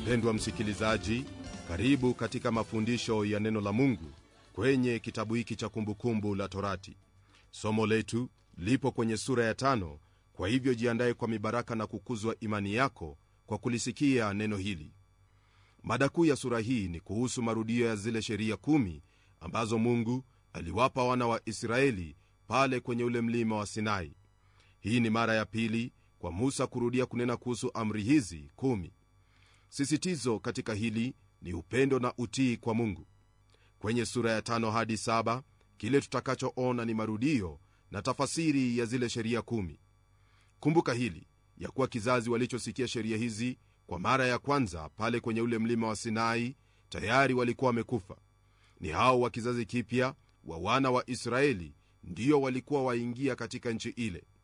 mpendwa msikilizaji karibu katika mafundisho ya neno la mungu kwenye kitabu hiki cha kumbukumbu la torati somo letu lipo kwenye sura ya tano kwa hivyo jiandaye kwa mibaraka na kukuzwa imani yako kwa kulisikia neno hili mada kuu ya sura hii ni kuhusu marudio ya zile sheria kumi ambazo mungu aliwapa wana wa israeli pale kwenye ule mlima wa sinai hii ni mara ya pili kwa musa kurudia kunena kuhusu amri hizi kumi sisitizo katika hili ni upendo na utii kwa mungu kwenye sura ya tano hadi saba kile tutakachoona ni marudio na tafasiri ya zile sheria kumi kumbuka hili ya kuwa kizazi walichosikia sheria hizi kwa mara ya kwanza pale kwenye ule mlima wa sinai tayari walikuwa wamekufa ni hao wa kizazi kipya wa wana wa israeli ndio walikuwa waingia katika nchi ile